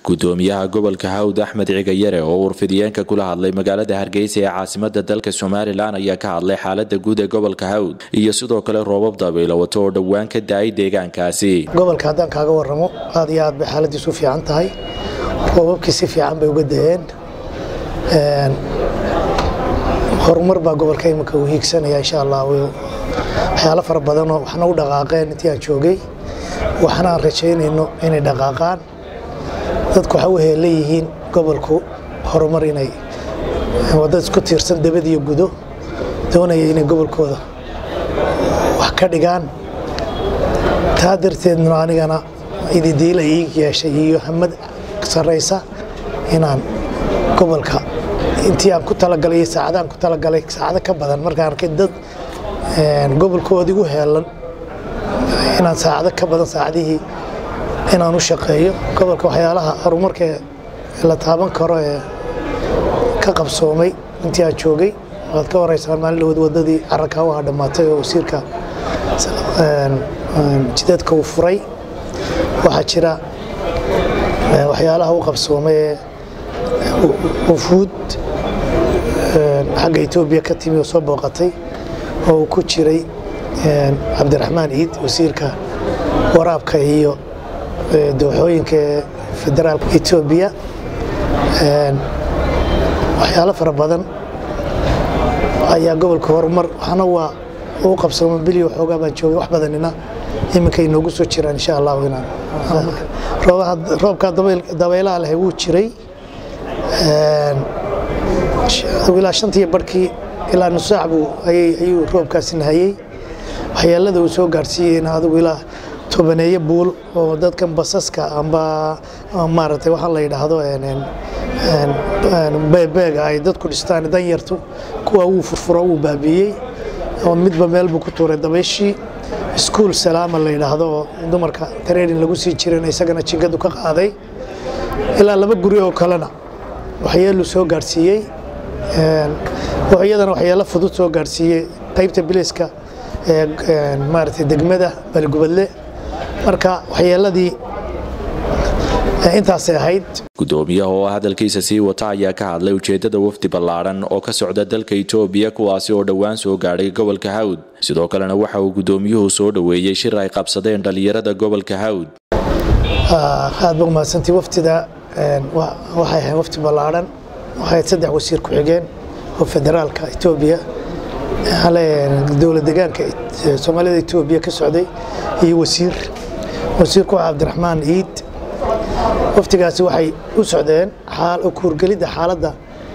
gudoomiyaha gobolka hawd axmed cigayare oo warfidiyeenka kula hadlay magaalada hargeysa ee caasimada dalka somalilan ayaa ka hadlay xaalada guud ee gobolka hawd iyo sidoo kale roobab dabaylo wato oo dhowaan ka da-ay deegaankaasi gobolka haddaan kaaga waramo aad iyo aad bay xaaladiisu u fiican tahay roobabkii si fiican bay uga da-een horumar baa gobolka iminka uu hiigsanaya insha allah waxyaalo fara badanoo waxna u dhaqaaqeen intii aan joogay waxna aan rajaynayno inay dhaqaaqaan dadku waxa u heeleyihiin gobolku horumar inay wadad isku tiirsan dabad iyo gudo doonaya inay gobolkooda wax ka dhigaan taa darteedna anigana ididiila ii yeeshay iyo hamad sarraysa inaan gobolka intii aan ku talagalay iyo saacadaan ku talagalay saacado ka badan markaan arkay dad gobolkoodii u heelan inaan saacado ka badan saacadihii inaan u shaqeeyo gobolka waxyaalaha horumarka la taaban karo ee ka qabsoomay intii aan joogay waad ka horeysaan maalin dhawood wadadii carakaawaha dhammaatay oo wasiirka jidadka uu furay waxaa jira waxyaalaha u qabsoomay ee wufuud xagga etoobiya ka timi oo soo booqatay oo uu ku jiray cabdiraxmaan ciid wasiirka waraabka iyo dooxooyinka ee federaalka etoobiya waxyaalo fara badan ayaa gobolka horumar waxna waa uu qabsooma bilio xoogaa baan joogay wax badanina iminka inoogu soo jiraan insha allahu inaan roobka dabaylaha leh wuu jiray ilaa shantiyo barhkii ilaa nusaac buu ayuu roobkaasi nahayey waxyeelada uu soo gaarsiiyeyna adigu ilaa tobaneeyo buul oo dadkan basaska amba maaragtay waxaa la yidhaahdo beebeega ay dadku dhistaan danyartu kuwa wuu furfuro wuu baabiiyey oo midba meel buu ku tuuray dabayshii iskuul salaama la yidhaahdo oo dumarka tareerin lagu sii jiran isagana jingadu ka qaaday ilaa laba guri oo kalena waxyeeluu soo gaarsiiyey iyadana waxyeelo fudud soo gaarsiiyey qaybta biliska maaragtay degmada baligubadle marka waxyeeladii intaasay ahayd gudoomiyaha oo hadalkiisa sii wata ayaa ka hadlay ujeedada wafdi ballaadhan oo ka socda dalka itoobiya kuwaasi oo dhowaan soo gaadhay gobolka hawd sidoo kalena waxa uu gudoomiyuhu soo dhoweeyey shir ay qabsadeen dhallinyarada gobolka hawd aad ba umahadsantii waftida waxay ahayd wafdi ballaadhan waxay saddex wasiir ku-xigeen oo federaalka etoobiya dowlad degaanka soomaalida etoobiya ka socday iyo wasiir wasiirku waa cabdiraxmaan ciid waftigaasi waxay u socdeen kuurgelidda xaaladda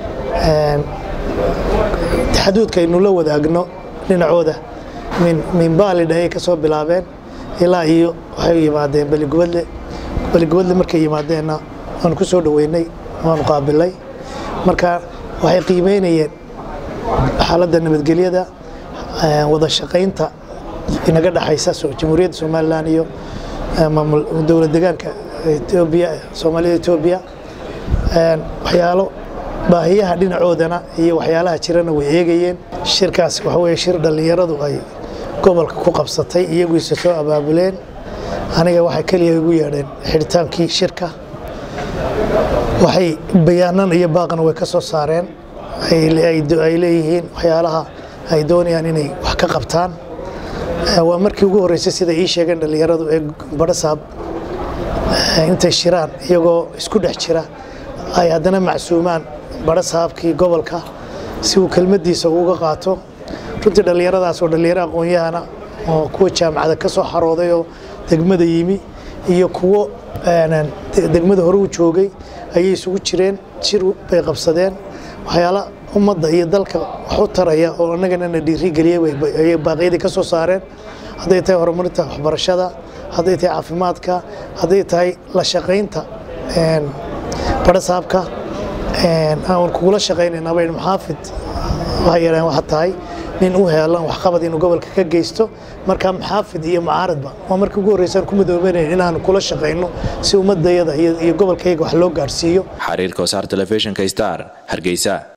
taxaduudka aynu la wadaagno dhinacooda min baalidha ayay ka soo bilaabeen ilaa iyo waxay yimaadeen beligubadle beligubadle markay yimaadeenna waanu ku soo dhoweynay waanu qaabilay marka waxay qiimeynayeen xaaladda nabadgelyada wada shaqaynta inaga dhaxaysa jamhuuriyadda somalilan iyo dowlad degaanka etoobiya soomaalida etoobiya waxyaalo baahiyaha dhinacoodana iyo waxyaalaha jirana way eegayeen shirkaas waxa weye shir dhallinyaradu ay gobolka ku qabsatay iyaguise soo abaabuleen aniga waxay keliya igu yeedheen xidhitaankii shirka waxay bayaanan iyo baaqna way ka soo saareen ay leeyihiin waxyaalaha ay doonayaan inay wax ka qabtaan waa markii ugu horreysay sida ii sheegeen dhallinyaradu ee badhasaab intay shiraan iyagoo isku dhex jira ay haddana macsuumaan badhasaabkii gobolka si uu kelmaddiisa uga qaato runtii dhallinyaradaas oo dhallinyaro aqoon-yahana oo kuwa jaamacada ka soo xarooday oo degmada yimi iyo kuwo degmada hore u joogay ayay isugu jireen shir bay qabsadeen waxyaala ummadda iyo dalka wax u taraya oo annagana na dhiirigeliyayay baaqyadii ka soo saareen hadday tahay horumarinta waxbarashada hadday tahay caafimaadka hadday tahay la shaqaynta badhasaabka aan kugula shaqaynayna bayn maxaafid waxay yadhaheen waxa tahay nin u heelan waxqabad inuu gobolka ka geysto marka maxaafid iyo mucaaradba waa markii ugu horreysaan ku madoobenayn inaanu kula shaqayno si ummadayada iyo gobolkayga wax loo gaarsiiyo xariirka wasaar telefishinka star hargeysa